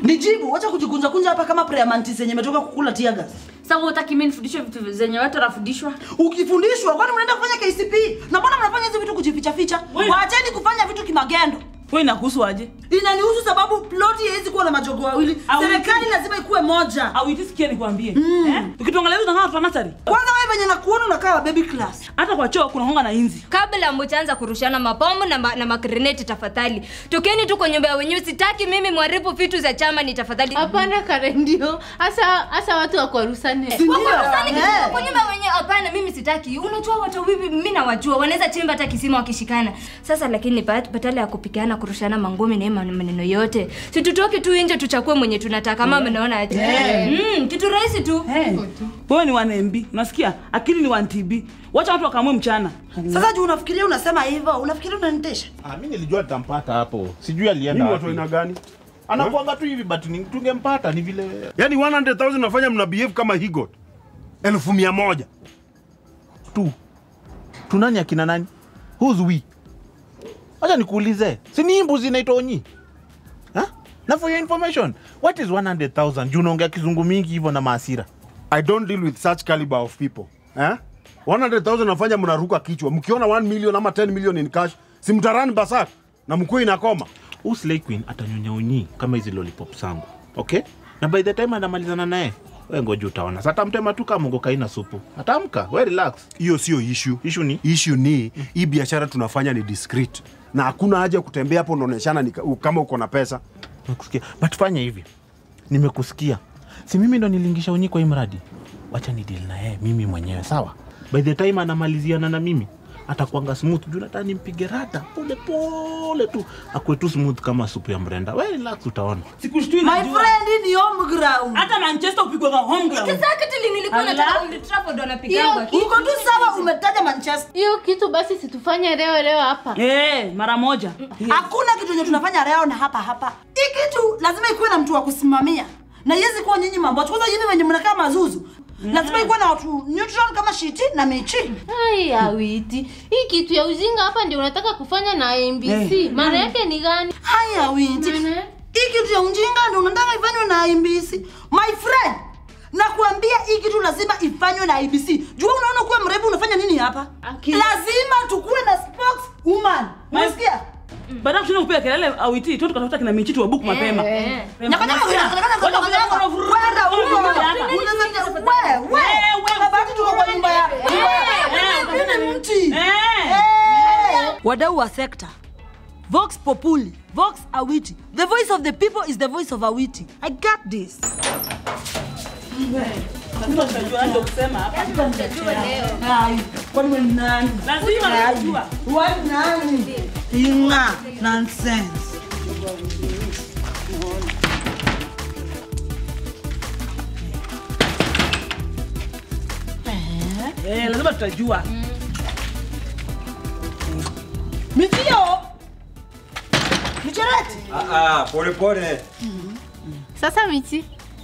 Nijibu, wacha kujikunja kunja hapa kama prayer mantis yenye imetoka kukula tear gas. Sasa utaki mimi nifundishwe vitu zenye watu wanafundishwa? Ukifundishwa kwani mnaenda kufanya KCP? Na mbona mnafanya hizi vitu kujificha ficha? Wewe- Waacheni kufanya vitu kimagendo. Wewe inakuhusu aje? Inanihusu sababu ploti haiwezi kuwa na majogo wawili. Au- Serikali lazima ikuwe moja. Au itisikie nikwambie. Eh? Ukituangalia hizo ngao tunasari. Kwanza wewe venye nakuona unakaa wa baby class. Hata kwa choo kuna honga na inzi. Kabla mtaanza kurushana mabomu na, ma, na magreneti tafadhali. Tokeni tu kwa nyumba ya wenyewe. Sitaki mimi mharibu vitu za chama ni tafadhali. Hapana Karen, ndio hasa hasa watu wakwarusane. Si ndio? Wakorosani kitu Eh. kwa nyumba wenyewe hapana, mimi sitaki. Unajua watu wivi mimi nawajua, wanaweza chimba hata kisima wakishikana. Sasa lakini bat- badala ya kupigana kurushana mangumi na hii man- maneno yote, si tutoke tu nje tuchakue mwenye tunataka kama mnaona aje. Mm, kitu rahisi tu. Eh. Wewe ni 1MB. Unasikia? Akili ni 1TB. Wacha watu wakamue mchana. Sasa juu unafikiria unasema hivyo, unafikiria unanitesha? Ah, mimi nilijua nitampata hapo. Sijui alienda Mimi wapi. watu aina gani? Anakuanga tu hivi but ni- tungempata ni vile Yaani 100,000 nafanya mna behave kama he got. Elfu mia moja. tu. Tu nani akina nani? Who's we? Acha nikuulize. Si ni mbuzi inaitwa Onyi? Ha? Na for your information, what is 100,000? Juu unaongea kizungu mingi hivyo na maasira. I don't deal with such caliber of people. Eh? 100,000 nafanya mnaruka kichwa. Mkiona 1 million ama 10 million in cash, si mtarani basak na mkuu inakoma. Huyu Slay Queen atanyonya Onyi kama hizi lollipop zangu. Okay? Na by the time anamalizana naye, wewe ngoja utaona. Sasa atamtema tu kama mongo kaina supu. Atamka, we relax. Hiyo sio issue. Issue ni Issue ni hii biashara tunafanya ni discreet. Na hakuna haja ya kutembea hapo unaoneshana ni ka- kama uko na pesa. Nimekusikia. But fanya hivi. Nimekusikia. Si mimi ndo nilingisha Onyi kwa hii mradi. Wacha ni deal na yeye mimi mwenyewe, sawa? By the time anamaliziana na mimi, atakuanga smooth juu nataka nimpige rata pole pole tu akuwe tu smooth kama supu ya mrenda. We relax utaona. Sikushtui My najua. friend ni home ground. Hata Manchester upigwa kwa home ground. Sasa kati nilikuwa Ala. nataka Old Trafford wanapigangwa. Hiyo- Uko tu sawa umetaja Manchester. Hiyo kitu basi situfanye leo leo hapa. Eh, mara moja. Hakuna kitu yenye tunafanya leo na hapa hapa. Hii kitu lazima ikuwe na mtu wa kusimamia. Na iwezi kuwa nyinyi mambo. Kwanza hivi wenye mnakaa mazuzu. Lazima ikuwe na watu neutral kama Shiti na Michi. Ai, awiti. Hii kitu ya ujinga hapa ndio unataka kufanya na MBC. Maana yake ni gani? Haya winti. Maana- Hii kitu ya ujinga ndio unataka ifanywe na IBC. My friend, nakuambia hii kitu lazima ifanywe na IBC. Jua unaona kuwa mrembo unafanya nini hapa? Akili. Lazima tukuwe na spokeswoman. Unasikia? Baada ya kushinda kupiga kelele awiti, tu tukatafuta kina michitu wa book mapema. Eh. Nyaka nyaka nyaka nyaka nyaka nyaka nyaka. Kwenda huko. Unaweza wewe wewe. Unabaki tuko kwa nyumba ya. Mimi ni mti. Wadau wa sekta. Vox Populi, Vox Awiti. The voice of the people is the voice of Awiti. I got this. Lazima tutajua ndio kusema hapa. Ai, kwani wewe ni nani? Lazima Ai, tutajua. wewe ni nani? Inga, nonsense. Eh, lazima tutajua. Mitio. Michereti. Ah, ah, pole pole. Sasa Michi,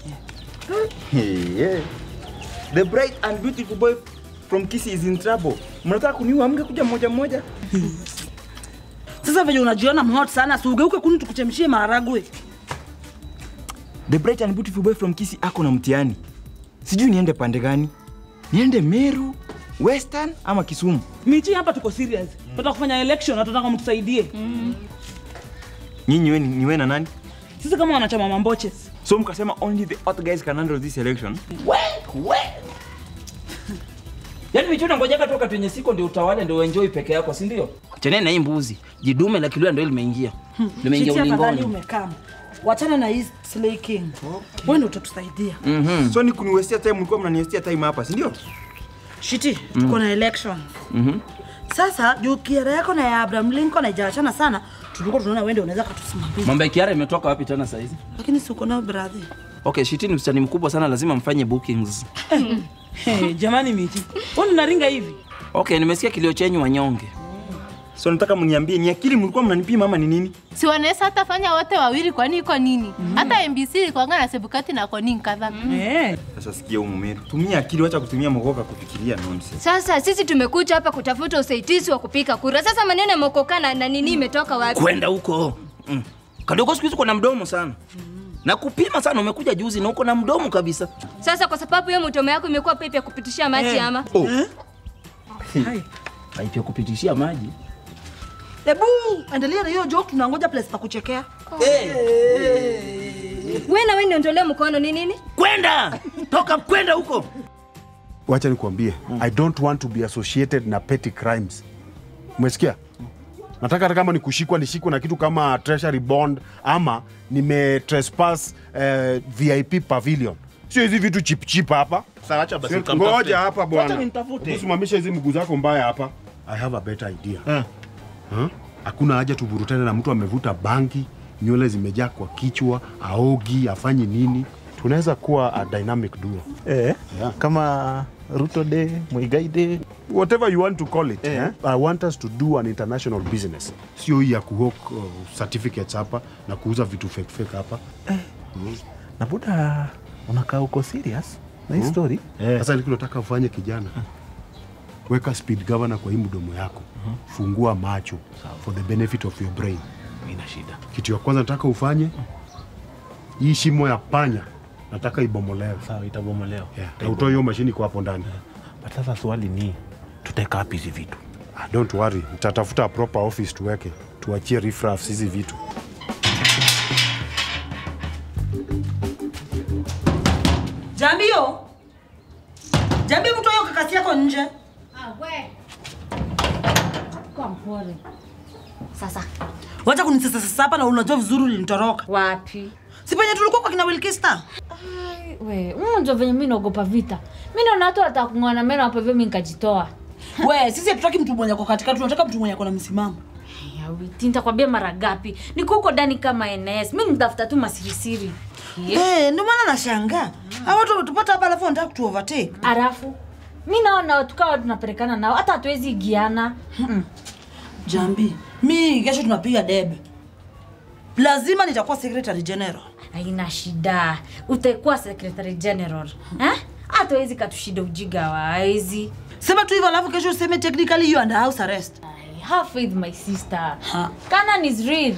yeah. The bright and beautiful boy from Kisii is in trouble. Mnataka kuniua mge kuja mmoja mmoja? Sasa venye unajiona mhot sana, si ugeuke kuni tukuchemshie maharagwe. The bright and beautiful boy from Kisii ako na mtihani. Sijui niende pande gani? Niende Meru, Western ama Kisumu? Michi hapa tuko serious. Tunataka kufanya election na tunataka mtusaidie. Nyinyi we ni we na nani? Sisi kama wanachama mamboches. So mkasema only the hot guys can handle this election. Yaani michuno ngojeka toka kwenye siko ndio utawale ndio enjoy peke yako, si ndio? Cheneni na hii mbuzi. Jidume la kilua ndio limeingia. Limeingia Chiti afadhali ulingoni. umekaa. Wachana na hii Slay King. Wewe ndio utatusaidia. So ni kuniwestia time, mlikuwa mnaniwestia time hapa, si ndio? Shiti, tuko na election. Sasa juu kiara yako na ya Abraham Lincoln haijaachana sana, tulikuwa tunaona wewe ndio unaweza kutusimamia. Mambo ya Kiara imetoka wapi tena saa hizi? Lakini si uko nao brother. Okay, Shiti ni msichana mkubwa sana, lazima mfanye bookings. Hey, jamani Michi. Wewe unaringa hivi? Okay, nimesikia kilio chenyu wanyonge. So nataka mniambie ni akili mlikuwa mnanipima ama ni nini? si wanaweza hata fanya wote wawili, kwani iko nini? Hata MBC ilikuwanga na Sebukati na Koning kadhaa. Eh. Sasa sikia huyu mumeru. Tumia akili, wacha kutumia mogoka kufikiria nonsense. Sasa sisi tumekuja hapa kutafuta usaidizi wa kupika kura. Sasa maneno yameokoka na, na nini imetoka wapi? Kwenda huko. Mm. Kadogo siku hizi kuna mdomo sana. na kupima sana. Umekuja juzi na uko na mdomo kabisa. Sasa kwa sababu hiyo mtomo yako imekuwa pipe ya kupitishia maji ama? Oh. Pipe ya kupitishia maji. Hebu endelea na hiyo joke, tunangoja place pa kuchekea. Wewe na wewe niondolee mkono ni nini? Kwenda toka, kwenda huko. wacha nikwambie i don't want to be associated na petty crimes umesikia nataka hata kama ni kushikwa nishikwe na kitu kama treasury bond ama nime trespass eh, vip pavilion sio hizi vitu chip chip hapa Sasa acha basi Sio- nikamtafute. ngoja hapa Wacha bwana nimtafute. usimamisha hizi mguu zako mbaya hapa i have a better idea Eh. Huh? hakuna haja tuvurutane na mtu amevuta bangi nywele zimejaa kwa kichwa aogi afanye nini tunaweza kuwa a dynamic duo Eh, Yeah. kama Ruto Day, Muigai Day. whatever you want to call it Eh. eh? i want us to do an international business sio hii ya kuhok uh, certificates hapa na kuuza vitu fake fake hapa Na buda unakaa uko serious na hii story? sasa nilikuwa nataka ufanye kijana weka speed governor kwa hii mdomo yako fungua macho for the benefit of your brain Ina shida. kitu ya kwanza nataka ufanye hii shimo ya panya nataka ibomolewe Sawa, itabomolewa. yeah. na utoe hiyo mashini kwa hapo ndani But sasa swali ni tutaweka wapi hizi vitu? ah, don't worry nitatafuta proper office tuweke tuachie riffraff hizi vitu Jambio, Jambi, mtu hiyo kakasi yako nje. Kwa mpole. Sasa Wacha kunisesesesa hapa na unajua vizuri ulinitoroka. wapi? Si penye tulikuwa kwa kina Wilkista. Ai, We, unajua venye mimi naogopa vita. Mimi naona watu wataka kung'oana meno hapo hivyo mimi nikajitoa. We, sisi hatutaki mtu mwenye ako katikati, tunataka mtu mwenye ako na msimamo. Ya witi, nitakwambia mara gapi? Niko huko ndani kama NS. Mimi nitafuta tu masirisiri. Eh, ndio maana nashangaa. Hao watu wametupata hapa alafu wanataka kutu overtake. Alafu mimi naona watu kawa tunapelekana nao hata hatuwezi igiana. Jambi, mi kesho tunapiga debe. Lazima nitakuwa secretary general. Haina shida. Utakuwa secretary general. Eh? Hata hawezi katushida ujiga wa hawezi. Sema tu hivyo alafu kesho useme technically you under house arrest. I have faith my sister. Ha. Canon is real.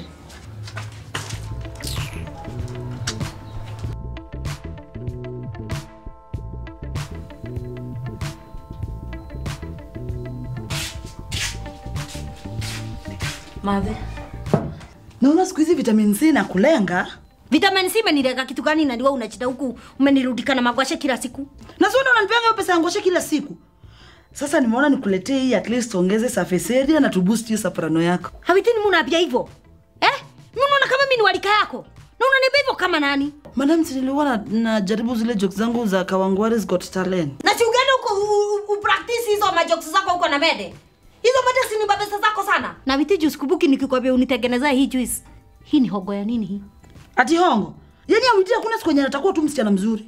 Madhe. Naona siku hizi vitamin C na kulenga. Vitamin C imenirega kitu gani na ndiwe unachita huku umenirudika na magwashe kila siku? Na sio unanipea hiyo pesa ya ngoshe kila siku. Sasa nimeona nikuletee hii at least ongeze surface area na tuboost hiyo soprano yako. Hawitini munaambia hivyo? Eh? Mimi unaona kama mimi ni walika yako. Na unaniambia hivyo kama nani? Madam, si nilikuwa na, najaribu zile jokes zangu za Kawangwari's Got Talent. Na si ugeenda huko u- u- upractice hizo majokes zako huko na mede. Hizo mede si ni babesa zako sana. Na witi juice kubuki nikikwambia unitengenezea hii juice. Hii ni hogo ya nini hii? Ati hongo. Yaani Awiti hakuna siku yenye atakuwa tu msichana mzuri.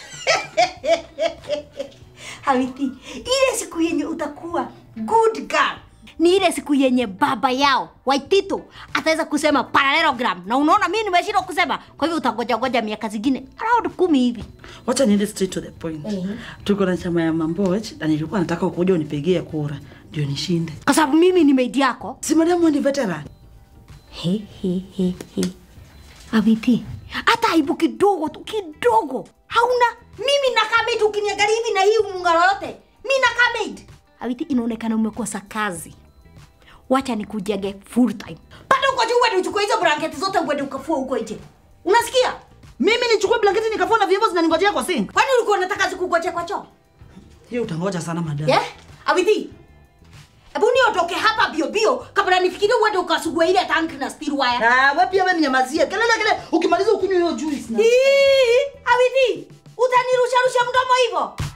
Hawiti, ile siku yenye utakuwa good girl ni ile siku yenye baba yao Waitito ataweza kusema parallelogram, na unaona mimi nimeshindwa kusema, kwa hivyo utangoja ngoja miaka zingine around kumi hivi. Wacha niende straight to the point. Tuko na chama ya Mamboch na nilikuwa nataka ukuja unipigie kura ndio nishinde. Kwa sababu mimi ni maid yako. Si madam wewe ni veteran. He, he, he, he. Awiti, hata aibu kidogo tu kidogo hauna. Mimi nakaa maid, ukiniangalia hivi na hii muungano yote, mi nakaa maid. Awiti, inaonekana umekosa kazi. Wacha nikujenge full time. Pata uko juu uende uchukue hizo blanketi zote uende ukafua huko nje. Unasikia? Mimi nichukue blanketi nikafua na vyombo zinaningojea kwa sink. Kwani ulikuwa unataka zikugoje kwa choo? Hiyo utangoja sana madam. Yeah? Awiti. Hebu niondoke hapa bio bio kabla nifikirie uende ukasugue ile tanki na steel wire. Ah, wewe pia wewe ninyamazie. Kelele kelele ukimaliza ukunywe hiyo juice na. Ii, Awiti, utanirusha rusha mdomo hivyo?